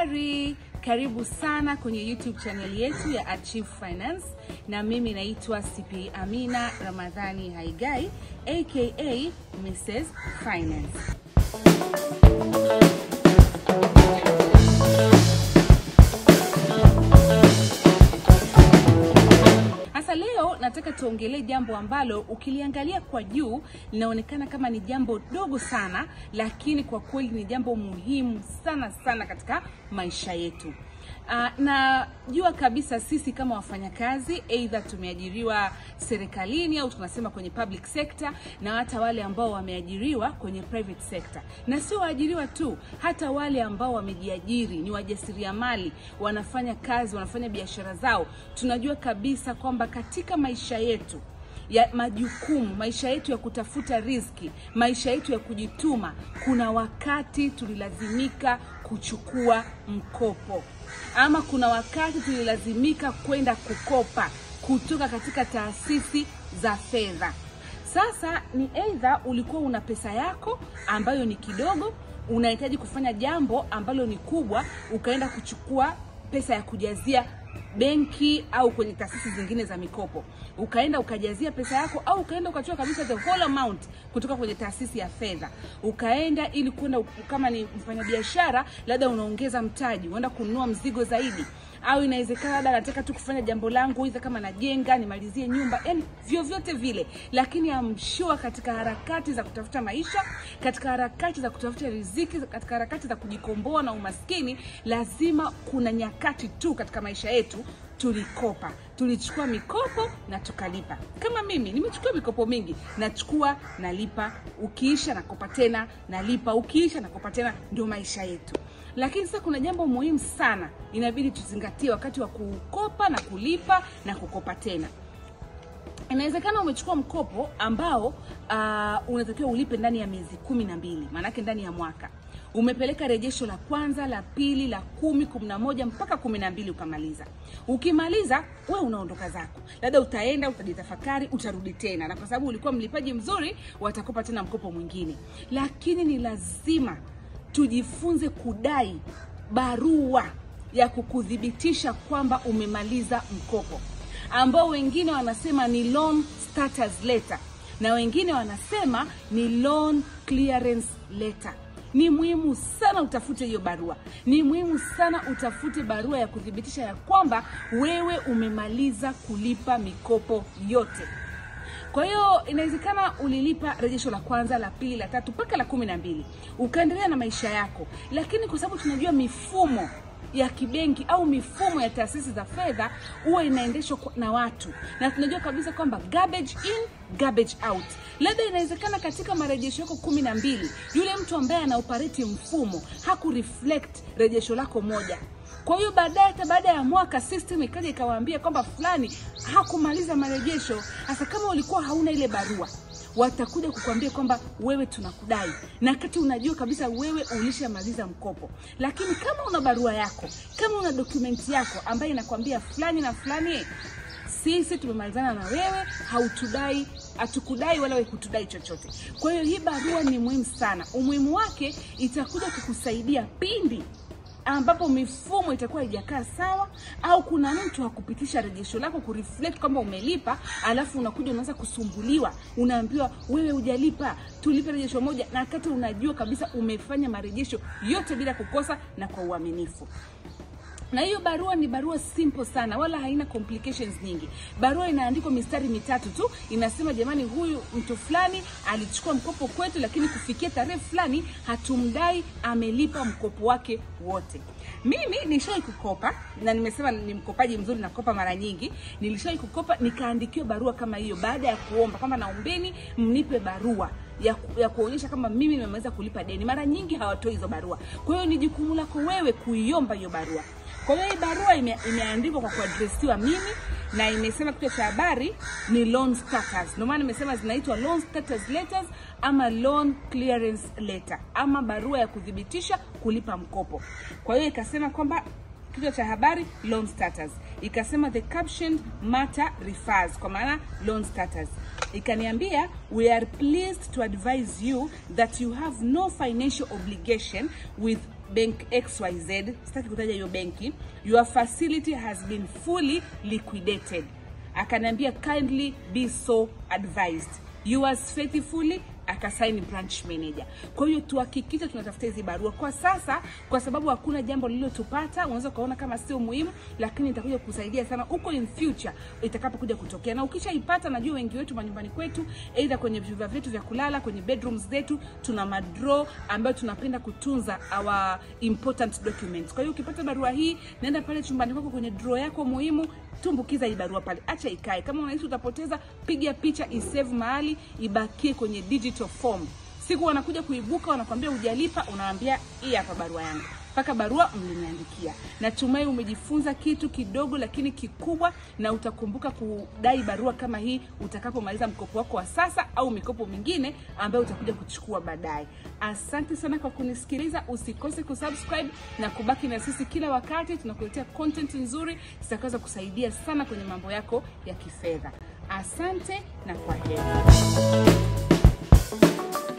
Habari, karibu sana kwenye YouTube channel yetu ya Achieve Finance, na mimi naitwa CPA Amina Ramadhani Haigai aka Mrs Finance. Sasa leo nataka tuongelee jambo ambalo ukiliangalia kwa juu linaonekana kama ni jambo dogo sana, lakini kwa kweli ni jambo muhimu sana sana katika maisha yetu. Uh, najua kabisa sisi kama wafanyakazi either tumeajiriwa serikalini au tunasema kwenye public sector, na hata wale ambao wameajiriwa kwenye private sector, na sio waajiriwa tu, hata wale ambao wamejiajiri, ni wajasiriamali, wanafanya kazi, wanafanya biashara zao, tunajua kabisa kwamba katika maisha yetu ya majukumu, maisha yetu ya kutafuta riziki, maisha yetu ya kujituma, kuna wakati tulilazimika kuchukua mkopo ama kuna wakati tulilazimika kwenda kukopa kutoka katika taasisi za fedha. Sasa ni aidha ulikuwa una pesa yako ambayo ni kidogo, unahitaji kufanya jambo ambalo ni kubwa, ukaenda kuchukua pesa ya kujazia benki au kwenye taasisi zingine za mikopo, ukaenda ukajazia pesa yako, au ukaenda ukachukua kabisa the whole amount kutoka kwenye taasisi ya fedha, ukaenda ili kwenda, kama ni mfanyabiashara, labda unaongeza mtaji, unaenda kununua mzigo zaidi au inawezekana labda nataka tu kufanya jambo langu, iza kama najenga nimalizie nyumba, yani vyovyote vile, lakini amshua katika harakati za kutafuta maisha, katika harakati za kutafuta riziki, katika harakati za kujikomboa na umaskini, lazima kuna nyakati tu katika maisha yetu tulikopa, tulichukua mikopo na tukalipa. Kama mimi nimechukua mikopo mingi, nachukua nalipa, ukiisha nakopa tena, nalipa, ukiisha nakopa tena, ndio maisha yetu. Lakini sasa kuna jambo muhimu sana inabidi tuzingatie wakati wa kukopa na kulipa na kukopa tena. Inawezekana umechukua mkopo ambao uh, unatakiwa ulipe ndani ya miezi kumi na mbili, maanake ndani ya mwaka umepeleka rejesho la kwanza, la pili, la kumi, kumi na moja mpaka kumi na mbili ukamaliza. Ukimaliza we unaondoka zako, labda utaenda utajitafakari, utarudi tena, na kwa sababu ulikuwa mlipaji mzuri, watakopa tena mkopo mwingine. Lakini ni lazima tujifunze kudai barua ya kukuthibitisha kwamba umemaliza mkopo, ambao wengine wanasema ni loan status letter na wengine wanasema ni loan clearance letter. Ni muhimu sana utafute hiyo barua, ni muhimu sana utafute barua ya kuthibitisha ya kwamba wewe umemaliza kulipa mikopo yote. Kwa hiyo inawezekana ulilipa rejesho la kwanza, la pili, la tatu mpaka la kumi na mbili ukaendelea na maisha yako, lakini kwa sababu tunajua mifumo ya kibenki au mifumo ya taasisi za fedha huwa inaendeshwa na watu, na tunajua kabisa kwamba garbage in garbage out. Labda inawezekana katika marejesho yako kumi na mbili yule mtu ambaye ana operate mfumo haku reflect rejesho lako moja kwa hiyo baadaye, hata baada ya mwaka system ikaja ikawaambia kwamba fulani hakumaliza marejesho. Hasa kama ulikuwa hauna ile barua, watakuja kukwambia kwamba wewe tunakudai, na kati unajua kabisa wewe ulishamaliza mkopo. Lakini kama una barua yako, kama una dokumenti yako ambayo inakwambia fulani na fulani, sisi tumemalizana na wewe, hautudai hatukudai wala wewe kutudai chochote. Kwa hiyo hii barua ni muhimu sana. Umuhimu wake itakuja kukusaidia pindi ambapo mifumo itakuwa haijakaa sawa, au kuna mtu hakupitisha rejesho lako kureflect kwamba umelipa, alafu unakuja unaanza kusumbuliwa, unaambiwa wewe hujalipa, tulipe rejesho moja, na wakati unajua kabisa umefanya marejesho yote bila kukosa na kwa uaminifu na hiyo barua ni barua simple sana, wala haina complications nyingi. Barua inaandikwa mistari mitatu tu, inasema jamani, huyu mtu fulani alichukua mkopo kwetu, lakini kufikia tarehe fulani hatumdai, amelipa mkopo wake wote. Mimi nishawahi kukopa na nimesema ni mkopaji mzuri, nakopa mara nyingi. Nilishawahi kukopa nikaandikiwa barua kama hiyo, baada ya kuomba kwamba naombeni mnipe barua ya, ku, ya kuonyesha kama mimi nimeweza kulipa deni. Mara nyingi hawatoi hizo barua, kwa hiyo ni jukumu lako wewe kuiomba hiyo barua. Kwa hiyo hii barua ime, imeandikwa kwa kuadresiwa mimi na imesema kichwa cha habari ni loan status. Ndio maana nimesema zinaitwa loan status letters ama loan clearance letter ama barua ya kuthibitisha kulipa mkopo. Kwa hiyo ikasema kwamba kichwa cha habari loan status, ikasema the captioned matter refers, kwa maana loan status ikaniambia we are pleased to advise you that you have no financial obligation with bank xyz sitaki kutaja hiyo benki your facility has been fully liquidated akaniambia kindly be so advised yours faithfully akasaini branch manager kwa hiyo tuhakikishe tunatafuta hizi barua kwa sasa kwa sababu hakuna jambo lililotupata unaweza ukaona kama sio muhimu lakini itakuja kusaidia sana huko in future itakapokuja kutokea na ukishaipata najua wengi wetu manyumbani kwetu aidha kwenye vyumba vyetu vya kulala kwenye bedrooms zetu tuna madro ambayo tunapenda kutunza our important documents kwa hiyo ukipata barua hii naenda pale chumbani kwako kwenye draw yako muhimu tumbukiza hii barua pale acha ikae kama unahisi utapoteza piga picha isave mahali ibakie kwenye digital form siku wanakuja kuibuka wanakwambia hujalipa unawaambia hii hapa barua yangu mpaka barua mliniandikia natumai umejifunza kitu kidogo lakini kikubwa na utakumbuka kudai barua kama hii utakapomaliza mkopo wako wa sasa au mikopo mingine ambayo utakuja kuchukua baadaye asante sana kwa kunisikiliza usikose kusubscribe na kubaki na sisi kila wakati tunakuletea content nzuri zitakaweza kusaidia sana kwenye mambo yako ya kifedha asante na kwa heri